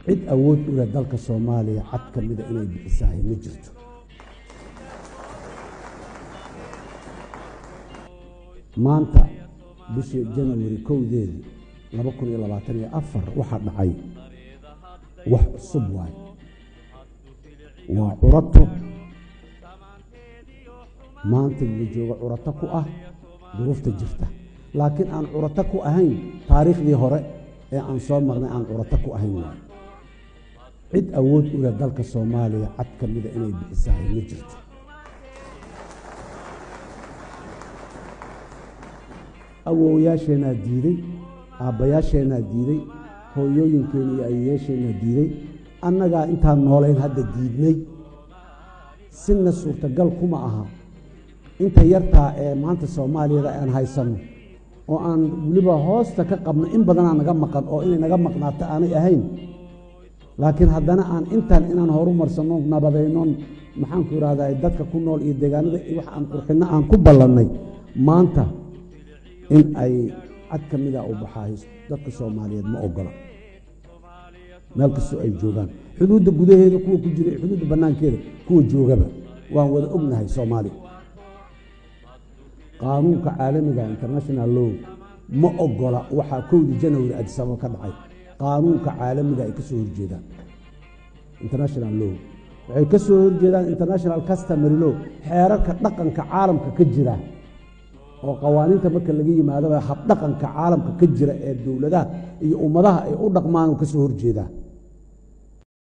cid awood u leh dalka soomaaliya cad ka mida inay bixisahay ma jirto maanta bishii janawari kowdeedii laba kun iyo labaatan iyo afar waxaa dhacay wax cusub waay waa curato maanta la joogo curato ku ah duruufta jirta laakiin aan curato ku ahayn taariikhdii hore ee aan soo marnay aan curato ku ahayn waay cid awood u leh dalka soomaaliya cad ka mida inay bixisahay ma jirto awoowayaasheenaa diiday aabbayaasheenaa diiday hooyooyinkeena iyo ayeyaasheenaa diiday annagaa intaan noolayn hadda diidnay sina suurtagal kuma aha inta yartaa ee maanta soomaaliyada aan haysanno oo aan weliba hoosta ka qabno in badanaa naga maqan oo inay naga maqnaato aanay ahayn laakiin haddana aan intaan inaan horu marsanno nabadaynon maxaanku ihahdaa dadka ku nool iyo deegaanada wax aan qurxinno aan ku ballannay maanta in ay cad ka mida u baxaayo dadka soomaaliyeed ma ogola meel kastoo ay joogaan xuduudda gudaheeda kuwa ku jira xuduudda bannaankeeda kuwa joogaba waan wada ognahay soomaaliya qaanuunka caalamiga international law ma ogola waxaa kowdii janawari adisababa ka dhacay qaanuunka caalamiga ay ka soo horjeedaan international law waxay ka soo horjeedaan international customary law xeerarka dhaqanka caalamka ka jira oo qawaaniinta marka laga yimaadaba habdhaqanka caalamka ka jira ee dowladaha iyo ummadaha ay u dhaqmaan ka soo horjeedaa